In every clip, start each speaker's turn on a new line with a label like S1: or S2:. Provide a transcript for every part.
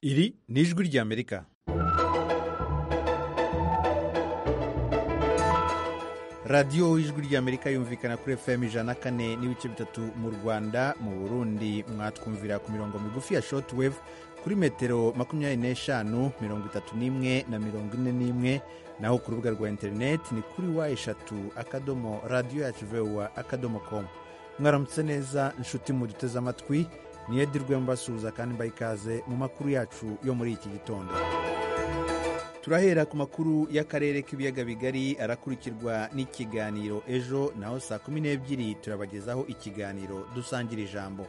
S1: iri ni ijwi ry'amerika radiyo ijwi ry'amerika yumvikana kuri fm ijana na kane n'ibice bitatu mu rwanda mu burundi mwatwumvira ku mirongo migufi ya shortwave kuri metero makumyabiri n'eshanu mirongo itatu n'imwe na mirongo ine n'imwe naho ku rubuga rwa interineti ni kuri wa eshatu akadomo radiyo yacu vewa akadomo komu mwaramutse neza inshuti muduteze amatwi niyedirwe mbasuhuza kandi mbaha ikaze mu makuru yacu yo muri iki gitondo turahera ku makuru y'akarere k'ibiyaga bigari arakurikirwa n'ikiganiro ejo naho saa kumi n'ebyiri turabagezaho ikiganiro dusangira ijambo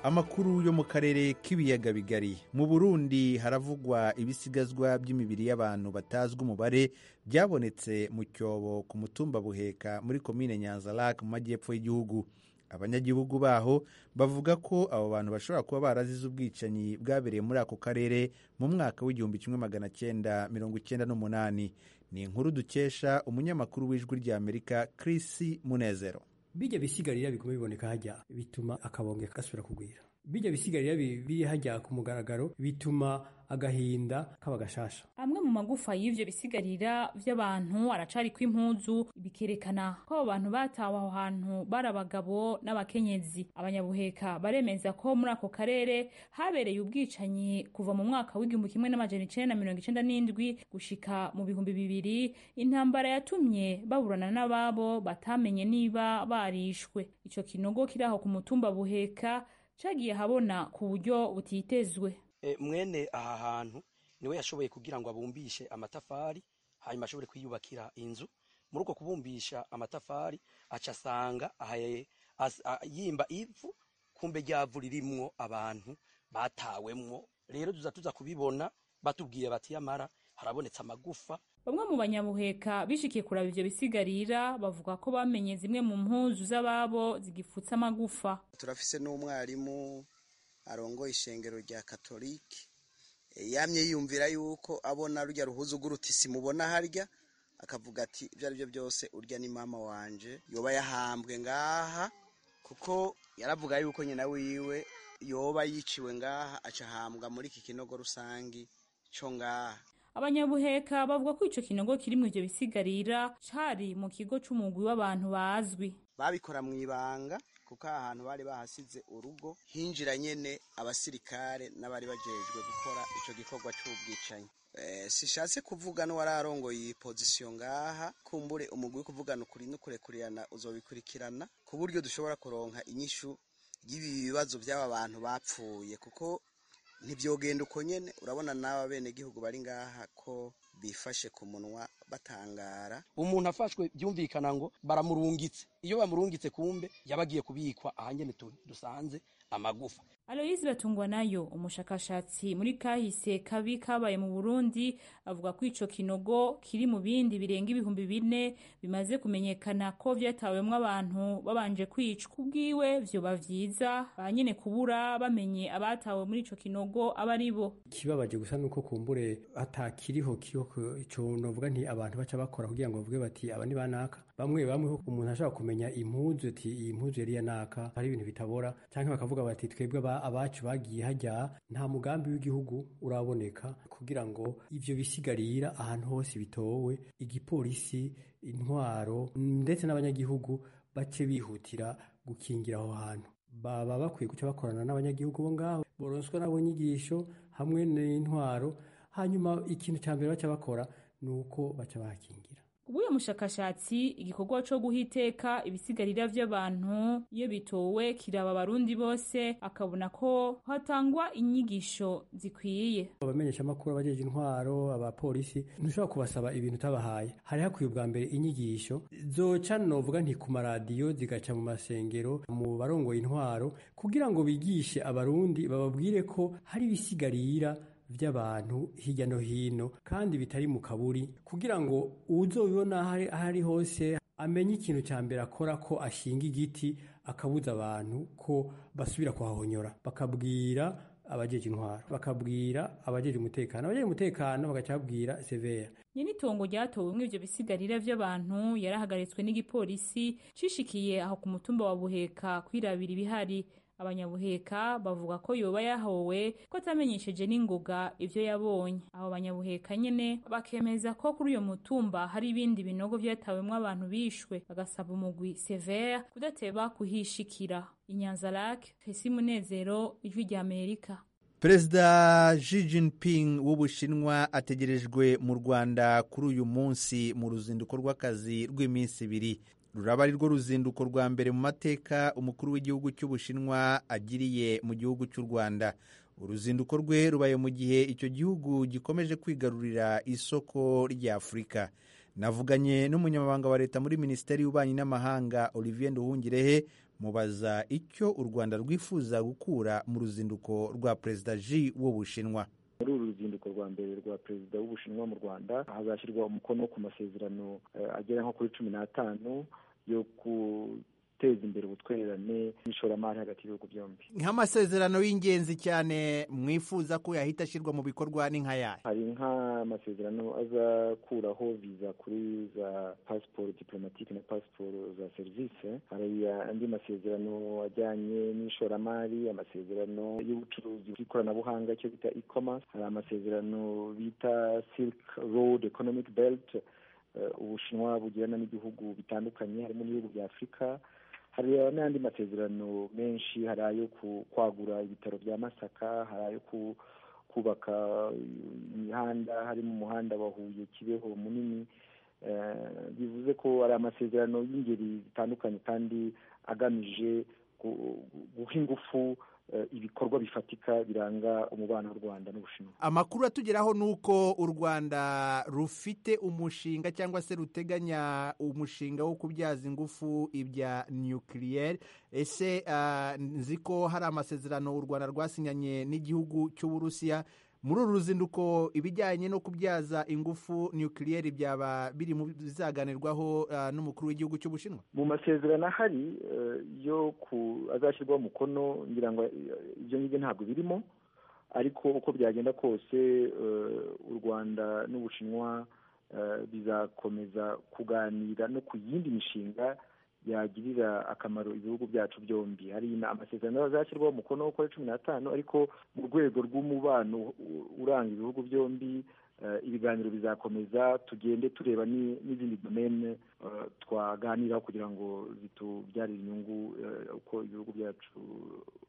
S1: amakuru yo mu karere k'ibiyaga bigari mu burundi haravugwa ibisigazwa by'imibiri y'abantu batazwi umubare byabonetse mu cyobo ku mutumba buheka muri komine nyanzarake mu majyepfo y'igihugu abanyagihugu baho bavuga ko abo bantu bashobora kuba barazize ubwicanyi bwabereye muri ako karere mu mwaka w'igihumbi kimwe magana cyenda mirongo icyenda n'umunani ni inkuru dukesha umunyamakuru w'ijwi ry'amerika Chris munezero
S2: bijya bisigarira biguma biboneka hajya bituma akabonge gasubira kugwira bijya bisigarira biri hajya ku mugaragaro bituma agahinda kaba gashasha
S3: amwe mu magufa y'ivyo bisigarira vy'abantu aracari kw'impuzu bikerekana ko abo bantu batawe aho hantu bari abagabo n'abakenyezi abanyabuheka baremeza ko muri ako karere habereye ubwicanyi kuva mu mwaka w'igihumbi kimwe n'amajana icenda na mirongo icenda n'indwi gushika mu bihumbi bibiri intambara yatumye baburana n'ababo batamenye niba barishwe ico kinogo kiri aho ku mutumba buheka cagiye habona ku buryo butitezwe
S4: mwene aha hantu niwe yashoboye kugira ngo abumbishe amatafari hanyuma ashobore kwiyubakira inzu muri uko kubumbisha amatafari aca asanga yimba ivu kumbe ryavu ririmwo abantu batawemwo rero tuza tuza kubibona batubwiye bati yamara harabonetse amagufa
S3: bamwe mu banyabuheka bishikiye kuraba ivyo bisigarira bavuga ko bamenye zimwe mu mpuzu z'ababo zigipfutse amagufa
S5: turafise n'umwarimu arongoye ishengero rya katolike yamye yiyumvira yuko abona rujya ruhuza ugurutisi mubona harya akavuga ati ibyo ari byo byose urya ni mama wanje yoba yahambwe ngaha kuko yaravuga yuko nyina wiwe yoba yiciwe ngaha acahambwa muri iki kinogo rusange cyo ngaha
S3: abanyabuheka bavuga ko icyo kinogo kiri mu ibyo bisigarira cari mu kigo c'umugwi w'abantu bazwi
S5: babikora mu ibanga kuko aha hantu bari bahasize urugo hinjira nyene abasirikare n'abari bajejwe gukora ico gikorwa c'ubwicanyi e, sishatse kuvuga n'uwararongoye iyi pozisiyo ngaha kumbure umugwi kuvugana ukuri n'ukurekurana uzobikurikirana ku buryo dushobora kuronka inyishu y'ibi bibazo by'aba bantu bapfuye kuko ntibyogenda uko nyine urabona n'aba bene gihugu bari ngaha ko bifashe ku munwa batangara
S4: umuntu afashwe byumvikana ngo baramurungitse iyo bamurungitse kumbe yabagiye kubikwa ahanyene dusanze amagufa
S3: aloyizi batungwa nayo umushakashatsi muri kahise kabi kabaye mu burundi avuga ko ico kinogo kiri mu bindi birenga ibihumbi bine bimaze kumenyekana ko vyatawemwo abantu babanje kwicwa ubwiwe vyoba vyiza banyene kubura bamenye abatawe muri ico kinogo aba ari bo
S2: ikibabaje gusa nuko kumbure atakiriho kiho ico novuga nti abantu baca bakora kugira ngo bavuge bati aba ni banaka bamwe bamwe umuntu ashobora kumenya impuzu ati iyi mpuzu yari yanaka hari ibintu bitabora canke bakavuga bati twebwe abacu bagiye hajya nta mugambi w'igihugu uraboneka kugira ngo ivyo bisigarira ahantu hose bitowe igipolisi intwaro ndetse n'abanyagihugu bace bihutira gukingira aho hantu baba bakwiye guca bakorana n'abanyagihugu bo ngaho boronswa nabo nyigisho hamwe n'intwaro hanyuma ikintu cya mbere baca bakora ni uko baca bakingira
S3: ubuye mushakashatsi igikorwa co guha iteka ibisigarira vy'abantu iyo bitowe kiraba abarundi bose akabona ko hatangwa inyigisho zikwiye
S2: abamenyesha amakuru abajeje intwaro abapolisi ntushobora kubasaba ibintu utabahaye hari hakwiye ubwa mbere inyigisho zoca novuga nti ku maradiyo zigaca mu masengero mu barongoye intwaro kugira ngo bigishe abarundi bababwire ko hari ibisigarira by'abantu hirya no hino kandi bitari mu kaburi kugira ngo uzobibona aho ari hose amenye ikintu cya mbere akora ko ashinga igiti akabuza abantu ko basubira kuhahonyora bakabwira abajeje intwaro bakabwira abajeje umutekano abajeje umutekano bagacabwira severa
S3: nyenitongo ryatowemwe ivyo bisigarira vy'abantu yarahagaritswe n'igipolisi cishikiye aho ku mutumba wa buheka kwirabira ibihari abanyabuheka bavuga ko yoba yahowe ko atamenyesheje n'ingoga ivyo yabonye abo banyabuheka nyene bakemeza ko kuri uyo mutumba hari ibindi binogo vyatawemwo abantu bishwe bagasaba umugwi severe kudateba kuhishikira inyanza lak fesi munezero ijwi rya amerika
S1: perezida Xi Jinping w'ubushinwa ategerejwe mu rwanda kuri uyu munsi mu ruzinduko rw'akazi rw'iminsi ibiri ruraba ari rwo ruzinduko rwa mbere mu mateka umukuru w'igihugu cy'ubushinwa agiriye mu gihugu cy'u rwanda uruzinduko rwe rubaye mu gihe icyo gihugu gikomeje kwigarurira isoko ry'afurika navuganye n'umunyamabanga wa leta muri minisiteri y'ububanyi n'amahanga olivier nduhungirehe mubaza icyo u rwanda rwifuza gukura mu ruzinduko rwa perezida ji w'ubushinwa
S6: muri uru ruzinduko rwa mbere rwa perezida w'ubushinwa mu rwanda hazashyirwa umukono ku masezerano agera nko kuri cumi n'atanu yo guteza imbere ubutwererane n'ishoramari hagati y'ibihugu byombi
S1: nk'amasezerano y'ingenzi cyane mwifuza ko yahita ashyirwa mu bikorwa ni nk'ayahe
S6: hari nk'amasezerano azakuraho viza kuri za pasiporo diplomatike na pasiporo za serivisi hari andi masezerano ajyanye n'ishoramari amasezerano y'ubucuruzi bw'ikoranabuhanga icyo bita e-commerce hari amasezerano bita silk road economic belt eh, ubushinwa bugirana n'ibihugu bitandukanye harimo n'ibihugu bya afurika hari n'andi masezerano menshi hari ayo ku- kwagura ibitaro bya masaka hari ayo ku- kubaka imihanda harimo umuhanda wa huye kibeho munini Eh, bivuze ko ari amasezerano y'ingeri zitandukanye kandi agamije gu- guha ingufu eh, ibikorwa bifatika biranga umubano w'u rwanda n'ubushinwa
S1: amakuru atugeraho ni uko u rwanda rufite umushinga cyangwa se ruteganya umushinga wo kubyaza ingufu ibya nukiliyeri ese ah, nzi ko hari amasezerano u rwanda rwasinyanye n'igihugu cy'uburusiya muri uru ruzinduko ibijyanye no kubyaza ingufu nukiliyeri byaba biri mu bizaganirwaho ah, n'umukuru w'igihugu cy'ubushinwa
S6: mu masezerano ahari eh, yo ku azashyirwaho umukono ngira ngo eh, ibyo ngibyo ntabwo birimo ariko uko byagenda kose eh, u rwanda n'ubushinwa eh, bizakomeza kuganira no ku yindi mishinga yagirira akamaro ibihugu byacu byombi hari na- amasezerano azashyirwaho umukono wo kuri cumi n'atanu ariko mu rwego rw'umubano u- uranga ibihugu byombi eh, ibiganiro bizakomeza tugende tureba ni- n'izindi domene eh, twaganiraho kugira ngo zitubyarire inyungu eh, uko ibihugu byacu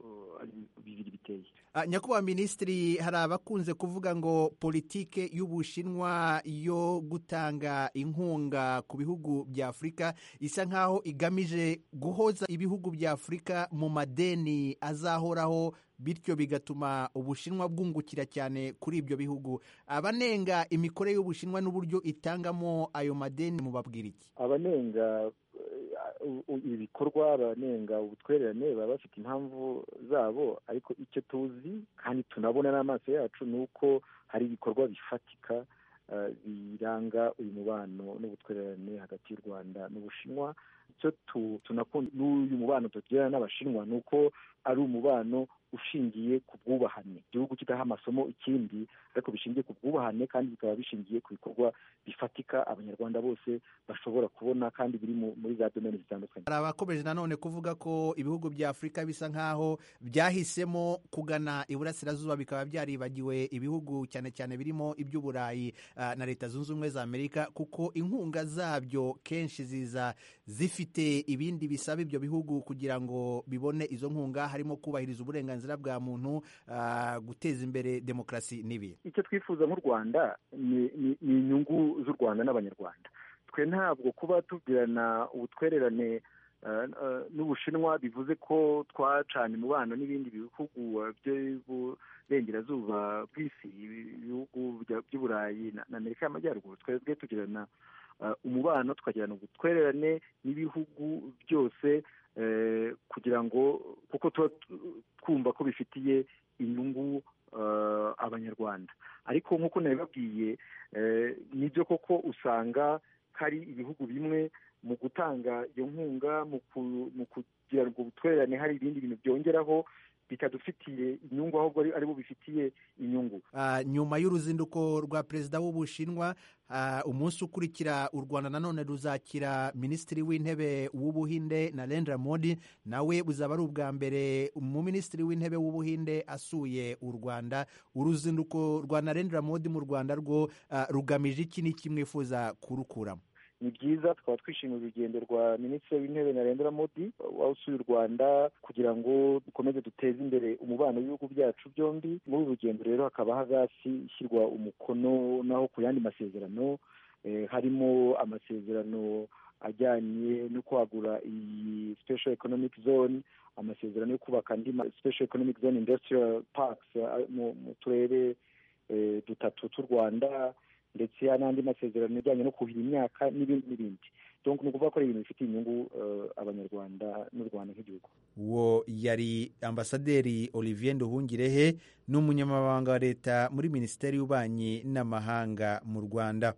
S6: eh, ari bibiri biteye
S1: Ah, nyakubahwa minisitiri hari abakunze kuvuga ngo politike y'ubushinwa yo gutanga inkunga ku bihugu bya afurika isa nk'aho igamije guhoza ibihugu bya afurika mu madeni azahoraho bityo bigatuma ubushinwa bwungukira cyane kuri ibyo bihugu abanenga imikorere y'ubushinwa n'uburyo itangamo ayo madeni mubabwira iki
S6: abanenga eh, u- u- ibikorwa abanenga ubutwererane baba bafite impamvu zabo ariko icyo tuzi kandi tunabona n'amaso yacu ni uko hari ibikorwa bifatika eh, biranga uyu mubano n'ubutwererane hagati y'u rwanda n'ubushinwa icyo tu- tunakunda n'uyu mubano tugirana n'abashinwa ni uko ari umubano ushingiye ku bwubahane igihugu kidaha amasomo ikindi ariko bishingiye ku bwubahane kandi bikaba bishingiye ku bikorwa bifatika abanyarwanda bose bashobora kubona kandi biri mu- muri za domeni zitandukanye
S1: hari abakomeje nanone kuvuga ko ibihugu bya afurika bisa nk'aho byahisemo kugana iburasirazuba bikaba byaribagiwe ibihugu cyane cyane birimo iby'uburayi ah, na leta zunze ubumwe za amerika kuko inkunga zabyo kenshi ziza zifite ibindi bisaba ibyo bihugu kugira ngo bibone izo nkunga harimo kubahiriza uburenganzira bwa muntu ah, guteza imbere demokarasi n'ibindi
S6: icyo twifuza nk'u rwanda ni ni- ni inyungu z'u rwanda n'abanyarwanda twe ntabwo kuba tugirana ubutwererane eh, eh, n'ubushinwa bivuze ko twacanye umubano n'ibindi bihugu eh, by'iburengerazuba bw'isi ibihugu bya- by'uburayi na- na amerika y'amajyaruguru twebwe tugirana eh, umubano tukagirana ubutwererane n'ibihugu byose eh, kugira ngo kuko tuba tu- twumva ko bifitiye inyungu eh, abanyarwanda ariko nk'uko nabibabwiye eh, nibyo koko usanga hari ibihugu bimwe mu gutanga iyo nkunga mu ku- mu kugira ngo ubutwererane hari ibindi bintu byongeraho bitadufitiye inyungu ahubwo ari aribo bifitiye inyungu
S1: Ah, nyuma y'uruzinduko rwa perezida w'ubushinwa ah, umunsi ukurikira u rwanda nanone ruzakira minisitiri w'intebe w'ubuhinde narendra modi nawe buzaba ari ubwa mbere umuminisitiri w'intebe w'ubuhinde asuye u rwanda uruzinduko rwa narendra modi mu rwanda rwo ah, rugamije iki n'iki mwifuza kurukuramo
S6: ni byiza tukaba twishimiye urugendo rwa minisitiri w'intebe narendra modi wasuye u rwanda kugira ngo dukomeze duteze imbere umubano w'ibihugu byacu byombi muri uru rugendo rero hakaba hazashyirwa umukono naho ku yandi masezerano eh, harimo amasezerano ajyanye no kwagura iyi special economic zone amasezerano yo kubaka andi ma- special economic zone industrial parks eh, mu- mu turere eh, dutatu tw'u rwanda ndetse n'andi masezerano ajyanye no kuhira imyaka n'ibindi n'ibindi donc ni ukuvuga ko ari ibintu bifitiye inyungu eh, abanyarwanda n'u rwanda nk'igihugu
S1: uwo yari ambasaderi olivier nduhungirehe ni umunyamabanga wa leta muri minisiteri y'ububanyi n'amahanga mu rwanda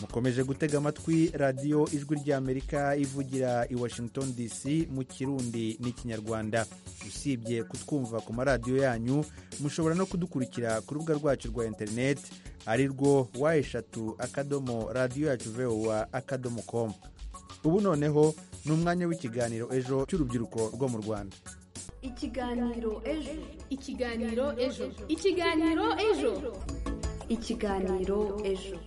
S1: mukomeje gutega amatwi radiyo ijwi ry'amerika ivugira i washington dc mu kirundi n'ikinyarwanda usibye kutwumva ku maradiyo yanyu mushobora no kudukurikira ku rubuga rwacu rwa interineti ari rwo wa eshatu akadomo radiyo yacu vowa akadomo komu ubu noneho ni umwanya w'ikiganiro ejo cy'urubyiruko rwo mu rwanda
S7: ikiganiro ejo
S8: ikiganiro ejo ikiganiro ejo
S7: ikiganiro ejo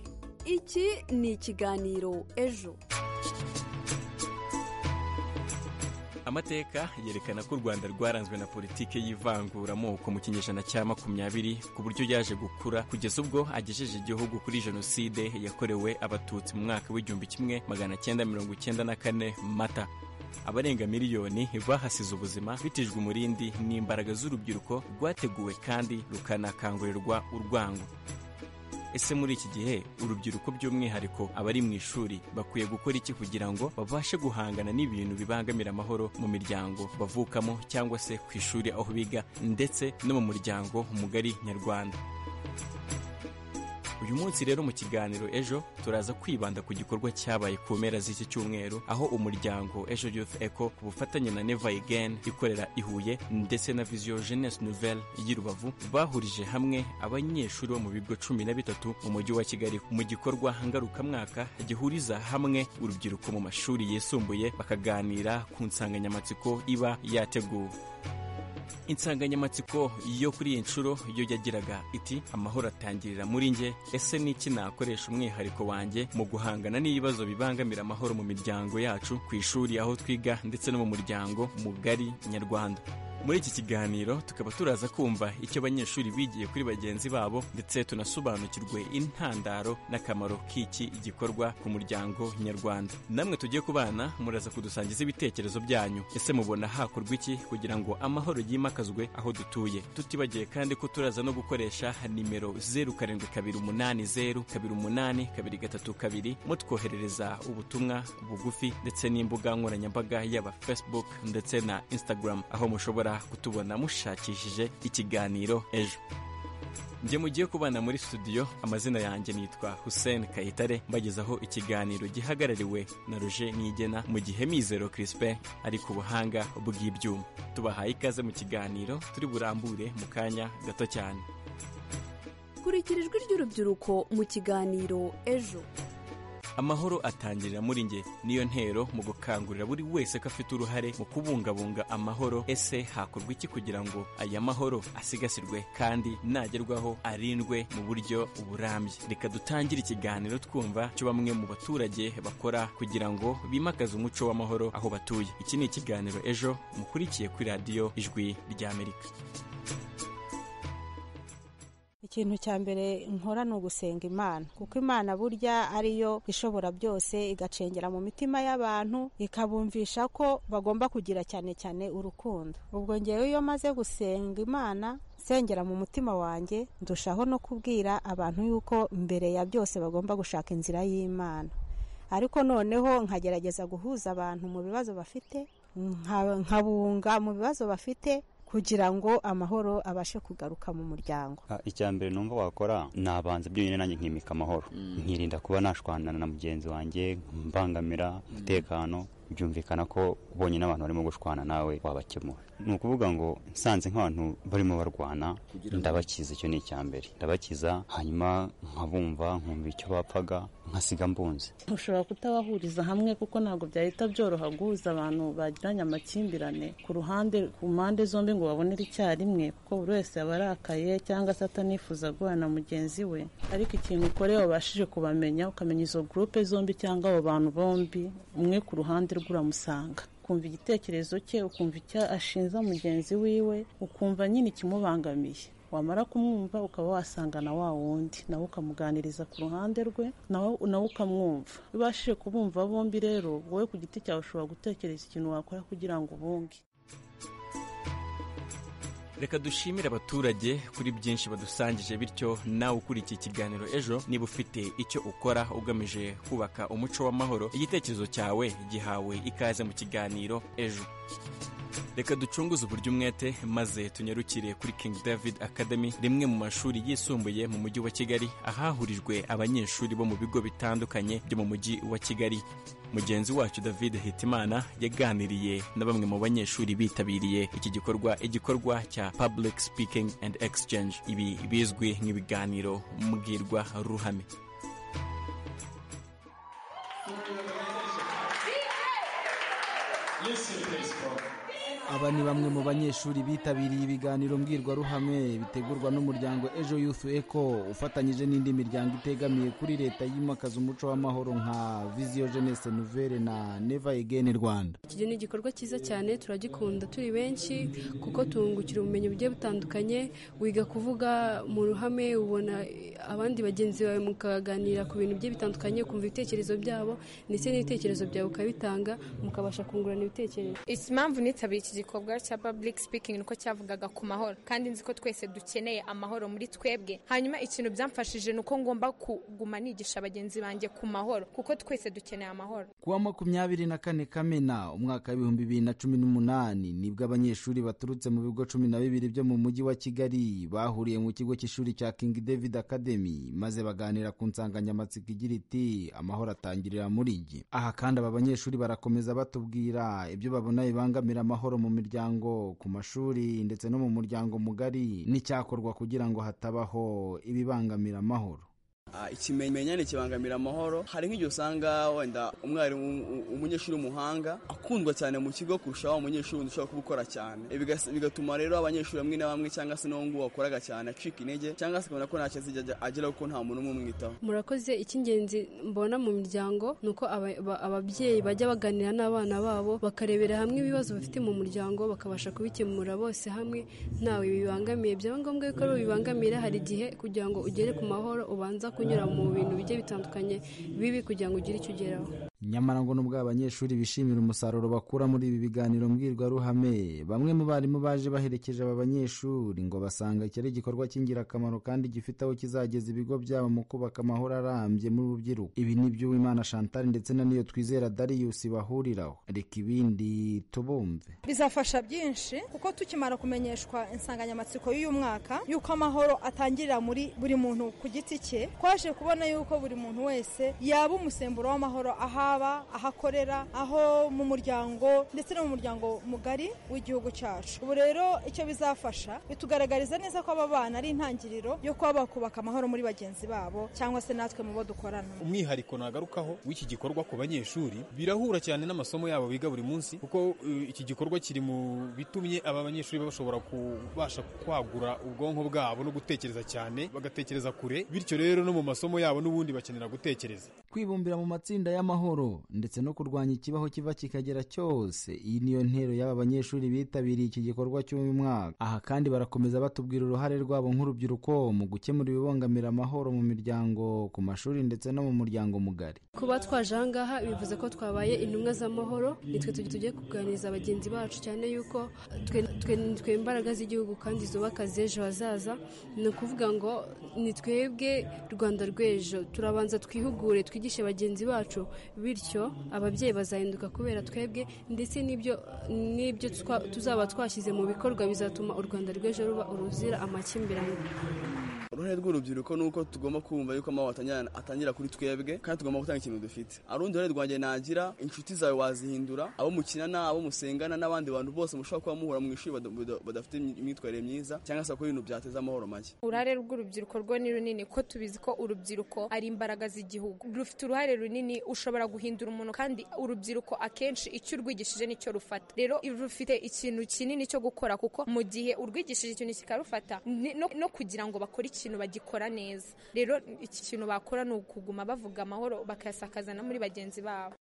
S7: iki ni ikiganiro ejo
S9: amateka yerekana ko u rwanda rwaranzwe na politike y'ivanguramoko mu kinyejana cya makumyabiri ku buryo yaje gukura kugeza ubwo agejeje igihugu kuri jenoside yakorewe abatutsi mu mwaka w'igihumbi kimwe magana cyenda mirongo icyenda na kane mata abarenga miliyoni bahasize ubuzima bitijwe umurindi n'imbaraga z'urubyiruko rwateguwe kandi rukanakangurirwa urwango ese muri iki gihe urubyiruko by'umwihariko abari mu ishuri bakwiye gukora iki kugira ngo babashe guhangana n'ibintu bibangamira amahoro mu miryango bavukamo cyangwa se ku ishuri aho biga ndetse no mu muryango mugari nyarwanda uyu munsi rero mu kiganiro ejo turaza kwibanda ku gikorwa cyabaye ku mpera z'iki cyumweru aho umuryango ejo youth eco ku bufatanye na never again ikorera i huye ndetse na vision jeunesse nouvelle y'i rubavu bahurije hamwe abanyeshuri bo mu bigo cumi na bitatu mu mujyi wa kigali mu gikorwa ngarukamwaka gihuriza hamwe urubyiruko mu mashuri yisumbuye bakaganira ku nsanganyamatsiko iba yateguwe insanganyamatsiko yo kuri iyi nshuro yo yagiraga iti amahoro atangirira muri nge ese ni iki nakoresha umwihariko wanjye mu guhangana n'ibibazo bibangamira amahoro mu miryango yacu ku ishuri aho twiga ndetse no mu muryango mugari nyarwanda muri iki kiganiro tukaba turaza kumva icyo abanyeshuri bigiye kuri bagenzi babo ndetse tunasobanukirwe intandaro n'akamaro k'iki gikorwa ku muryango nyarwanda namwe tugiye ku bana muraza kudusangiza ibitekerezo byanyu ese mubona hakorwa iki kugira ngo amahoro yimakazwe aho dutuye tutibagiye kandi ko turaza no gukoresha nimero zeru karindwi kabiri umunani zeru kabiri umunani kabiri gatatu kabiri mutwoherereza ubutumwa bugufi ndetse n'imbuga nkoranyambaga yaba facebook ndetse na instagram aho mushobora kutubona mushakishije ikiganiro ejo njye mugiye kubana muri studio amazina yanjye nitwa Hussein Kayitare mbagezaho ikiganiro gihagarariwe na Roger Niyigena mu gihe Mizero Crispin ari ku buhanga bw'ibyuma tubahaye ikaze mu kiganiro turi burambure mu kanya gato cyane
S7: kurikira ijwi ry'urubyiruko mu kiganiro ejo
S9: amahoro atangirira muri nge niyo ntero mu gukangurira buri wese ko afite uruhare mu kubungabunga amahoro ese hakorwa iki kugira ngo aya mahoro asigasirwe kandi nagerwaho arindwe mu buryo burambye reka dutangire ikiganiro twumva cyo bamwe mu baturage bakora kugira ngo bimakaze umuco w'amahoro aho batuye iki ni ikiganiro ejo mukurikiye kuri radiyo ijwi ry'amerika
S10: ikintu cya mbere nkora ni ugusenga imana kuko imana burya ariyo ishobora byose igacengera mu mitima y'abantu ikabumvisha ko bagomba kugira cyane cyane urukundo ubwo ngewe iyo maze gusenga imana nsengera mu mutima wanjye ndushaho no kubwira abantu yuko mbere ya byose bagomba gushaka inzira y'imana ariko noneho nkagerageza guhuza abantu mu bibazo bafite nka- nkabunga mu bibazo bafite kugira ngo amahoro abashe kugaruka mu muryango
S11: Ah, icya mbere numva wakora nabanza byonyine nanjye nkimika amahoro nkirinda kuba nashwanana na mugenzi wanjye mbangamira umutekano byumvikana ko ubonye n'abantu barimo gushwana nawe wabakemura ni ukuvuga ngo nsanze nk'abantu barimo barwana ndabakiza icyo ni icya mbere ndabakiza hanyuma nkabumva nkumva icyo bapfaga nkasiga mbunze
S12: ushobora kutabahuriza hamwe kuko ntabwo byahita byoroha guhuza abantu bagiranye amakimbirane ku ruhande ku mpande zombi ngo babonere icyarimwe kuko buri wese aba arakaye cyangwa se atanifuza guhura na mugenzi we ariko ikintu ukoreye wabashije kubamenya ukamenya izo gurupe zombi cyangwa abo bantu bombi umwe ku ruhande rwe uramusanga ukumva igitekerezo cye ukumva icyo ashinza mugenzi wiwe ukumva nyine ikimubangamiye wamara kumwumva ukaba wasangana wa wundi nawe ukamuganiriza ku ruhande rwe nawe nawe ukamwumva iyo ubashije kubumva bombi rero wowe ku giti cyawe ushobora gutekereza ikintu wakora kugira ngo ubunge
S9: reka dushimire abaturage kuri byinshi badusangije bityo nawe ukurikiye ikiganiro ejo niba ufite icyo ukora ugamije kubaka umuco w'amahoro igitekerezo cyawe gihawe ikaze mu kiganiro ejo reka ducunguze uburyo umwete maze tunyarukire kuri King David Academy rimwe mu mashuri yisumbuye mu mujyi wa Kigali ahahurijwe abanyeshuri bo mu bigo bitandukanye byo mu mujyi wa Kigali mugenzi wacu David Hitimana yaganiriye na bamwe mu banyeshuri bitabiriye iki gikorwa igikorwa cya Public Speaking and Exchange ibi bizwi nk'ibiganiro mbwirwa ruhame
S13: aba ni bamwe mu banyeshuri bitabiriye ibiganiro mbwirwaruhame bitegurwa n'umuryango ejo youth eco ufatanyije n'indi miryango itegamiye kuri leta yimakaza umuco w'amahoro nka visiyo jeunesse nouvelle na neva egeni rwanda
S14: iki ni igikorwa cyiza cyane turagikunda turi benshi kuko tungukira ubumenyi bugiye butandukanye wiga kuvuga mu ruhame ubona abandi bagenzi bawe mukaganira ku bintu bigiye bitandukanye ukumva ibitekerezo byabo ndetse n'ibitekerezo byawe ukabitanga mukabasha kungurana ibitekerezo
S15: impamvu nitabiriye iki gikorwa cya public speaking nuko cyavugaga ku mahoro kandi nzi ko twese dukeneye amahoro muri twebwe hanyuma ikintu byamfashije ni uko ngomba kuguma nigisha bagenzi banjye ku mahoro kuko twese dukeneye amahoro
S13: ku wa makumyabiri na kane kamena umwaka w'ibihumbi bibiri na cumi n'umunani nibwo abanyeshuri baturutse mu bigo cumi na bibiri byo mu mujyi wa kigali bahuriye mu kigo cy'ishuri cya king david academy maze baganira ku nsanganyamatsiko igira iti amahoro atangirira muri njye aha kandi aba banyeshuri barakomeza batubwira ibyo babona bibangamira amahoro mu miryango ku mashuri ndetse no mu muryango mugari n'icyakorwa kugira ngo hatabaho ibibangamira amahoro
S16: ikimenyane kibangamira amahoro hari nk'igihe usanga wenda umwarimu umunyeshuri w'umuhanga akundwa cyane mu kigo kurusha wa munyeshuri ushobora kubukora cyane bigatuma rero abanyeshuri bamwe na bamwe cyangwa se n'uwo nguwo wakoraga cyane acika intege cyangwa se ukabona ko ntacyo azijya agera kuko nta muntu umwe umwitaho
S14: murakoze icy'ingenzi mbona mu miryango ni uko ababyeyi bajya baganira n'abana babo bakarebera hamwe ibibazo bafite mu muryango bakabasha kubikemura bose hamwe ntawe bibangamiye byaba ngombwa ko bibangamira hari igihe kugira ngo ugere ku mahoro ubanza ku kunyura mu bintu bigiye bitandukanye bibi kugira ngo ugire icyo ugeraho
S13: nyamara ngo nubwo abanyeshuri bishimira umusaruro bakura muri ibi biganiro mbwirwaruhame bamwe mu barimu baje baherekeje aba banyeshuri ngo basanga iki ari igikorwa cy'ingirakamaro kandi gifite aho kizageza ibigo byabo mu kubaka amahoro arambye mu rubyiruko ibi ni byo Uwimana Chantal ndetse na niyo twizera Darius bahuriraho reka ibindi tubumve
S17: bizafasha byinshi kuko tukimara kumenyeshwa insanganyamatsiko y'uyu mwaka y'uko amahoro atangirira muri buri muntu ku giti cye twaje kubona yuko buri muntu wese yaba umusemburo w'amahoro aha haba aho akorera aho mu muryango ndetse no mu muryango mugari w'igihugu cyacu ubu rero icyo bizafasha bitugaragariza neza ko aba bana ari intangiriro yo kuba bakubaka amahoro muri bagenzi babo cyangwa se natwe mu bo dukorana
S18: umwihariko nagarukaho w'iki gikorwa ku banyeshuri birahura cyane n'amasomo yabo biga buri munsi kuko iki gikorwa kiri mu bitumye aba banyeshuri bashobora kubasha kwagura ubwonko bwabo no gutekereza cyane bagatekereza kure bityo rero no mu masomo yabo n'ubundi bakenera gutekereza
S13: kwibumbira mu matsinda y'amahoro ndetse no kurwanya ikibaho kiva kikagera cyose iyi niyo ntero y'aba banyeshuri bitabiriye iki gikorwa cy'uyu mwaka aha kandi barakomeza batubwira uruhare rwabo nk'urubyiruko mu gukemura ibibangamira amahoro mu miryango ku mashuri ndetse no mu muryango mugari
S14: kuba twaje aha ngaha bivuze ko twabaye intumwa z'amahoro nitwe tujya tugiye kuganiriza bagenzi bacu cyane yuko twe imbaraga z'igihugu kandi zubaka z'ejo hazaza ni ukuvuga ngo ni twebwe rwanda rw'ejo turabanza twihugure twigishe bagenzi bacu bityo ababyeyi bazahinduka kubera twebwe ndetse n'ibyo n'ibyo tuzaba twashyize mu bikorwa bizatuma u rwanda rw'ejo ruba uruzira amakimbirane
S16: uruhare rw'urubyiruko ni uko tugomba kumva yuko amahoro atangira- atangira kuri twebwe kandi tugomba gutanga ikintu dufite arundi ruhare rwanjye nagira inshuti zawe wazihindura abo mukinana abo musengana n'abandi bantu bose mushobora kuba muhura mu ishuri bada- bada- badafite imyitwarire myiza cyangwa se bakora ibintu byateza amahoro make
S15: uruhare rw'urubyiruko rwo ni runini ko tubizi ko urubyiruko ari imbaraga z'igihugu rufite uruhare runini ushobora guhindura umuntu kandi urubyiruko akenshi icyo urwigishije nicyo rufata rero rufite ikintu kinini cyo gukora kuko mu gihe urwigishije ikintu kikarufata ni- no, no kugira ngo bakore ikintu bagikora neza rero iki kintu bakora ni ukuguma bavuga amahoro bakayasakaza na muri bagenzi babo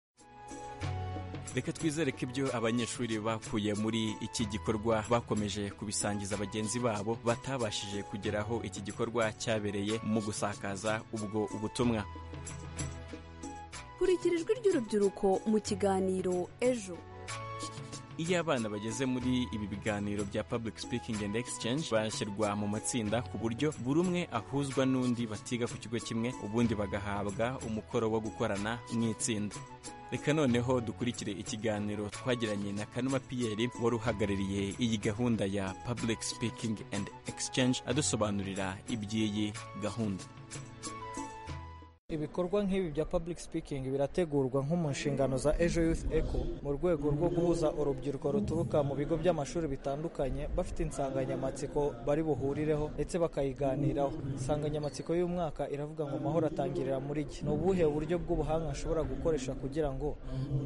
S9: reka twizere ko ibyo abanyeshuri bakuye muri iki gikorwa bakomeje kubisangiza bagenzi babo batabashije kugeraho iki gikorwa cyabereye mu gusakaza ubwo ubutumwa
S7: kurikira ijwi ry'urubyiruko mu kiganiro ejo
S9: iyo abana bageze muri ibi biganiro bya public speaking and exchange bashyirwa mu matsinda ku buryo buri umwe ahuzwa n'undi batiga ku kigo kimwe ubundi bagahabwa umukoro wo gukorana mu itsinda reka noneho dukurikire ikiganiro twagiranye na kanuma piyeri wari uhagarariye iyi gahunda ya public speaking and exchange adusobanurira iby'iyi gahunda
S19: ibikorwa nk'ibi bya public speaking birategurwa nko mu nshingano za ejo youth eco mu rwego rwo guhuza urubyiruko ruturuka mu bigo by'amashuri bitandukanye bafite insanganyamatsiko bari buhurireho ndetse bakayiganiraho insanganyamatsiko y'umwaka iravuga ngo amahoro atangirira muri iki ni ubuhe buryo bw'ubuhanga nshobora gukoresha kugira ngo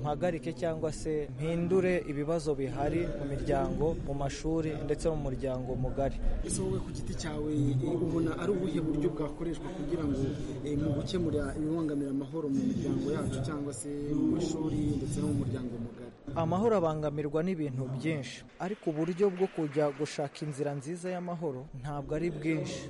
S19: mpagarike cyangwa se mpindure ibibazo bihari mu miryango mu mashuri ndetse no mu muryango mugari
S20: ese wowe ku giti cyawe eh, ubona ari ubuhe buryo bwakoreshwa kugira ngo eh, mu gukemura ibibangamira amahoro mu miryango yacu cyangwa se mu mashuri ndetse no mu muryango mugari
S19: amahoro abangamirwa n'ibintu byinshi ariko uburyo bwo kujya gushaka inzira nziza y'amahoro ntabwo ari bwinshi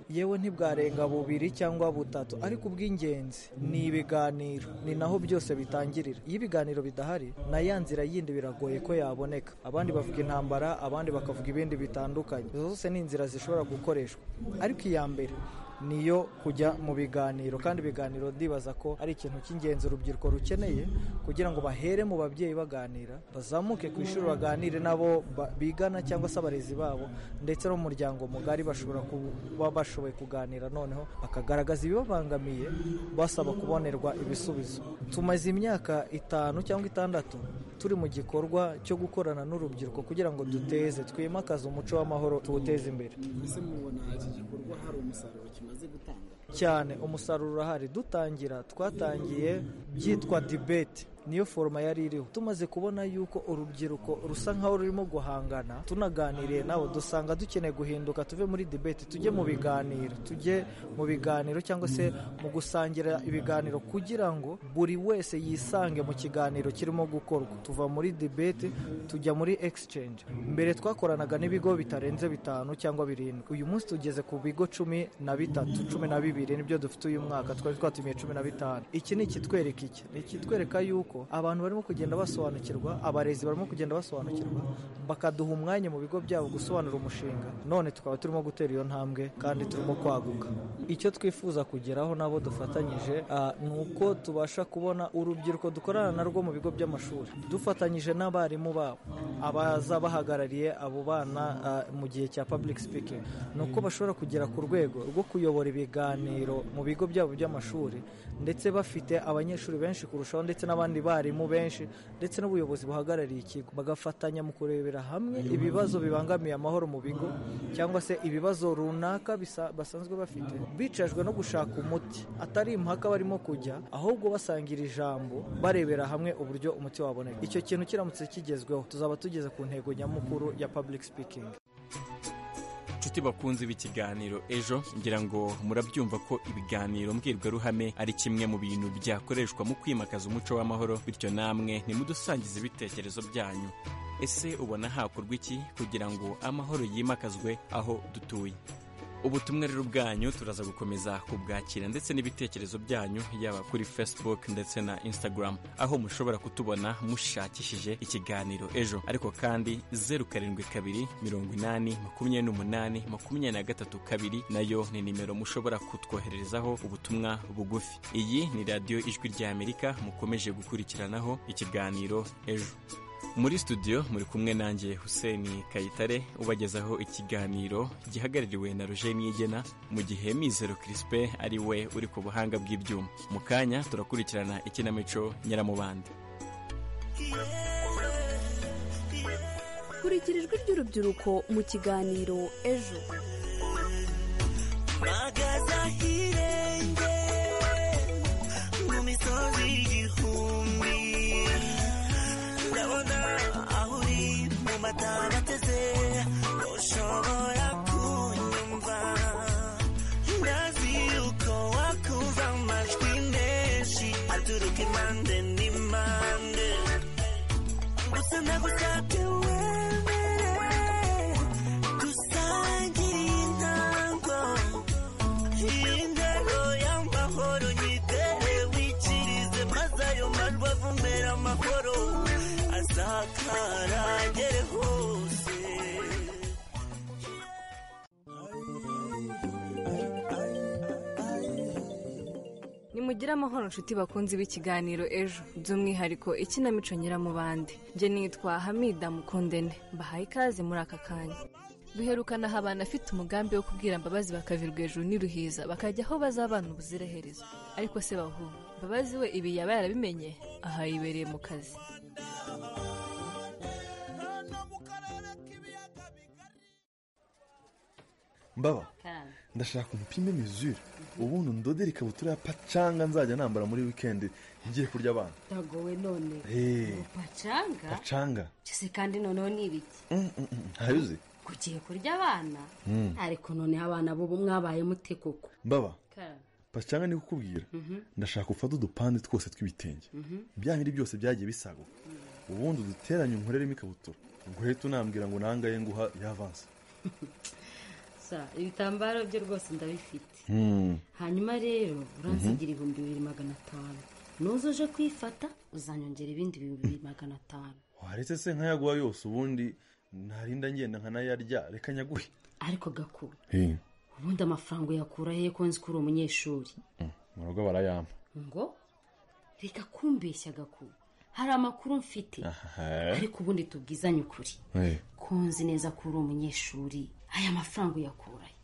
S19: yewe ntibwarenga bubiri cyangwa butatu ariko ubw'ingenzi ni ibiganiro ni naho byose bitangirira iyo ibiganiro bidahari na ya nzira yindi biragoye ko yaboneka abandi bavuga intambara abandi bakavuga ibindi bitandukanye Izo zose ni inzira zishobora gukoreshwa ariko iya mbere niyo kujya mu biganiro kandi ibiganiro ndibaza ko ari ikintu cy'ingenzi urubyiruko rukeneye kugira ngo bahere mu babyeyi baganira bazamuke ku ishuri baganire nabo ba- bigana cyangwa se abarezi babo ndetse no mu muryango mugari bashobora kuba bashoboye kuganira noneho bakagaragaza ibibabangamiye basaba kubonerwa ibisubizo tumaze imyaka itanu cyangwa itandatu turi mu gikorwa cyo gukorana n'urubyiruko kugira ngo duteze twimakaze umuco w'amahoro tuwuteze imbere
S20: ese mubona iki gikorwa hari umusaruro kimaze gutanga
S19: cyane umusaruro urahari dutangira twatangiye byitwa dibeti niyo foroma yari iriho tumaze kubona yuko urubyiruko rusa nkaho rurimo guhangana tunaganiriye nabo dusanga dukeneye guhinduka tuve muri dibeti tujye mu biganiro tujye mu biganiro cyangwa se mu gusangira ibiganiro kugira ngo buri wese yisange mu kiganiro kirimo gukorwa tuva muri dibeti tujya muri exchange mbere twakoranaga n'ibigo bitarenze bitanu cyangwa birindwi uyu munsi tugeze ku bigo cumi na bitatu cumi na bibiri nibyo dufite uyu mwaka twari twatumiye cumi na bitanu iki ni ikitwereka iki ni ikitwereka yuko abantu barimo kugenda basobanukirwa abarezi barimo kugenda basobanukirwa bakaduha umwanya mu bigo byabo gusobanura umushinga none tukaba turimo gutera iyo ntambwe kandi turimo kwaguka icyo twifuza kugeraho nabo dufatanyije ah, ni uko tubasha kubona urubyiruko dukorana narwo mu bigo by'amashuri dufatanyije n'abarimu babo abaza bahagarariye abo bana ah, mu gihe cya public speaking ni uko bashobora kugera ku rwego rwo kuyobora ibiganiro mu bigo byabo by'amashuri ndetse bafite abanyeshuri benshi kurushaho ndetse n'abandi barimu benshi ndetse n'ubuyobozi buhagarariye ikigo bagafatanya mu kurebera hamwe ibibazo bibangamiye amahoro mu bigo cyangwa se ibibazo runaka bisa- basanzwe bafite bicajwe no gushaka umuti atari impaka barimo kujya ahubwo basangira ijambo barebera hamwe uburyo umuti waboneka icyo kintu kiramutse kigezweho tuzaba tugeze ku ntego nyamukuru ya public speaking
S9: inshuti bakunze b'ikiganiro ejo ngira ngo murabyumva ko ibiganiro mbwirwaruhame ari kimwe mu bintu byakoreshwa mu kwimakaza umuco w'amahoro bityo namwe nimudusangize ibitekerezo byanyu ese ubona hakorwa iki kugira ngo amahoro yimakazwe aho dutuye ubutumwa rero bwanyu turaza gukomeza kubwakira ndetse n'ibitekerezo byanyu yaba kuri facebook ndetse na instagram aho mushobora kutubona mushakishije ikiganiro ejo ariko kandi zeru karindwi kabiri mirongo inani makumyabiri n'umunani makumyabiri na gatatu kabiri nayo ni nimero mushobora kutwohererezaho ubutumwa bugufi iyi ni radiyo ijwi ry'amerika mukomeje gukurikiranaho ikiganiro ejo muri studio muri kumwe nanjye Hussein Kayitare ubagezaho ikiganiro gihagarariwe na Roger Niyigena mu gihe Mizero Crispe ari we uri ku buhanga bw'ibyuma mu kanya turakurikirana ikinamico nyiramubande
S7: kurikira ijwi ry'urubyiruko mu kiganiro ejo
S21: magaza ahirenge mu misozi y'igihumbi ndabona aho uri mu mataba bateze ntushobora kunyumva ndazi yuko wakumva amajwi menshi aturuka impande n'impande gusa nagusabye wemere dusangire intango indero y'amahoro nyitere wikirize maze ayo majwi avumera amahoro azakara agere hose
S22: nimugire amahoro inshuti bakunzi b'ikiganiro ejo by'umwihariko ikinamico nyiramubande njye nitwa hamida mukundene mbahaye ikaze muri aka kanya duherukana aha abantu afite umugambi wo kubwira mbabazi bakavirwa hejuru n'iruhiza bakajya aho bazabana ubuziraherezo ariko se bahumwe mbabazi we ibi yaba yarabimenye aha yibereye mu kazi
S23: mbaba ndashaka umupime mizure ubundi ndodere ikabutura ya pacanga nzajya nambara muri wikendi ngiye kurya abana
S24: ndagowe none
S23: Hey.
S24: pacanga
S23: pacanga
S24: cyose kandi noneho ni ibiki
S23: Mm, mm, mm. ntayo uzi
S24: kugiye kurya abana
S23: Mm.
S24: ariko noneho abana b'ubu mwabaye mute koko
S23: mbaba pacanga ni kukubwira
S24: Mhm.
S23: ndashaka ufate udupande twose tw'ibitenge
S24: Mhm.
S23: bya biri byose byagiye bisaguka ubundi uduteranye unkoreremo ikabutura guhita unambwira ngo nangaye nguha yavanse
S24: sa ibitambaro byo rwose ndabifite
S23: Hmm.
S24: hanyuma rero uransigira ibihumbi bibiri magana atanu nuza uje kwifata uzanyongera ibindi bibiri magana atanu
S23: waretse se nkayaguha yose ubundi narinda ngenda nkanayarya reka nyaguhe
S24: ariko gakuru
S23: Eh.
S24: ubundi amafaranga uyakura hehe ko nzi ko uri umunyeshuri
S23: mu rugo barayampa
S24: ngo reka kumbeshya gakuru hari amakuru mfite ariko ubundi tubwizanye ukuri
S23: Eh.
S24: ko nzi neza ko uri umunyeshuri aya mafaranga uyakurahe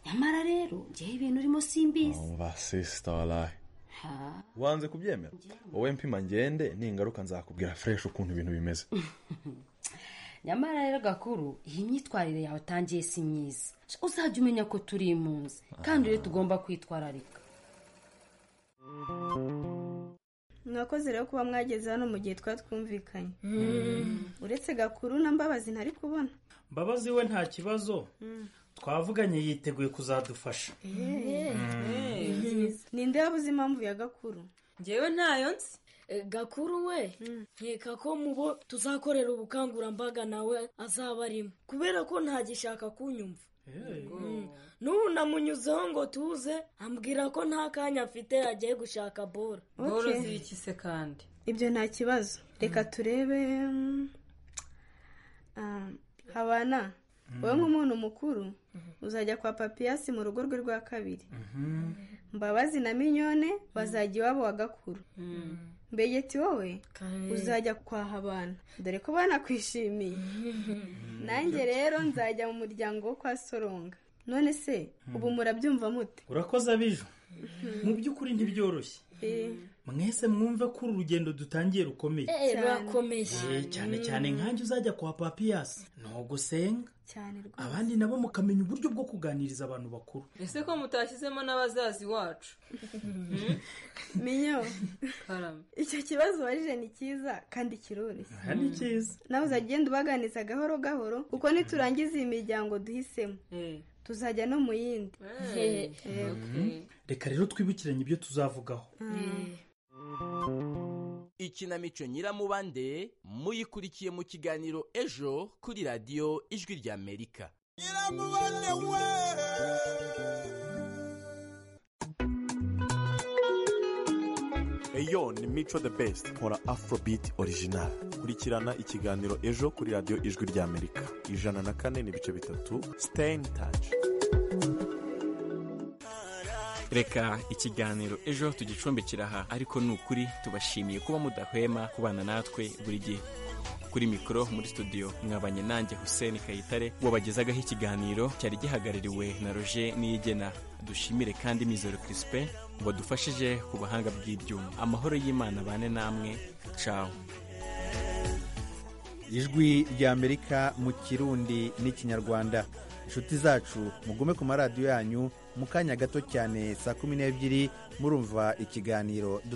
S24: nyamara rero njyewe ibintu urimo simbizi
S23: umva sisita waraye
S24: ha
S23: wanze kubyemera wowe mpima ngende ningaruka nzakubwira fureshi ukuntu ibintu bimeze
S24: nyamara rero gakuru iyi myitwarire yawe utangiye si myiza uzajya umenya ko turi impunzi kandi rero tugomba kwitwararika
S25: mwakoze rero kuba mwageze hano mu gihe twari twumvikanye
S26: Mm.
S25: uretse gakuru na mbabazi ntari kubona
S26: mbabazi we nta kibazo twavuganye yiteguye kuzadufasha
S25: ninde wabuze impamvu ya gakuru
S27: njyewe ntayo nzi gakuru we nkeka ko mu bo tuzakorera ubukangurambaga nawe azaba arimo kubera ko ntagishaka kunyumva Mm. n'ubu namunyuzeho ngo tuze ambwira ko nta kanya afite agiye gushaka bora
S25: Boro
S27: Okay.
S25: zibiki se kandi ibyo nta kibazo reka turebe mm, ah, habana wowe nk'umuntu mukuru uzajya kwa papiyasi mu rugo rwe rwa kabiri mbabazi na minyone bazajya iwabo wa gakuru mbegeti wowe uzajya kwaha abana dore ko banakwishimiye nanjye rero nzajya mu muryango wo kwa soronga none se ubu murabyumva mute
S26: urakoze abijo mu by'ukuri ntibyoroshye
S25: Eh.
S26: mwese mwumve ko uru rugendo dutangiye rukomeye
S25: Eh,
S27: rurakomeye
S26: Eh, cyane cyane nkanjye uzajya kwa papiyasi ntugusenga
S25: cyane rwose
S26: abandi nabo mukamenya uburyo bwo kuganiriza abantu bakuru
S27: ese ko mutashyizemo n'abazazi wacu
S25: minyo
S27: karame
S25: icyo kibazo warije ni cyiza kandi kiroroshye
S26: aha ni cyiza
S25: nawe uzajya ugenda ubaganiza gahoro gahoro kuko niturangiza iyi miryango duhisemo tuzajya no mu yindi
S27: Eh.
S25: Eh.
S26: reka rero twibukiranye ibyo tuzavugaho
S28: ikinamico nyiramubande muyikurikiye mu kiganiro ejo kuri radiyo ijwi ry'amerika
S29: eyo ni mico the best nkora afrobeat original kurikirana ikiganiro ejo kuri radiyo ijwi ry'amerika ijana na kane n'ibice bitatu stay in touch
S9: reka ikiganiro ejo tugicumbikira aha ariko ni ukuri tubashimiye kuba mudahwema kubana natwe buri gihe kuri mikoro muri studio mwabanye nanjye hussein kayitare wabagezagaho ikiganiro cyari gihagarariwe na roger niyigena dushimire kandi mizero crispin wadufashije ku buhanga bw'ibyuma amahoro y'imana bane namwe cawo
S1: ijwi ry'amerika mu kirundi n'ikinyarwanda inshuti zacu mugume ku maradiyo yanyu mu kanya gato cyane saa kumi n'ebyiri murumva ikiganiro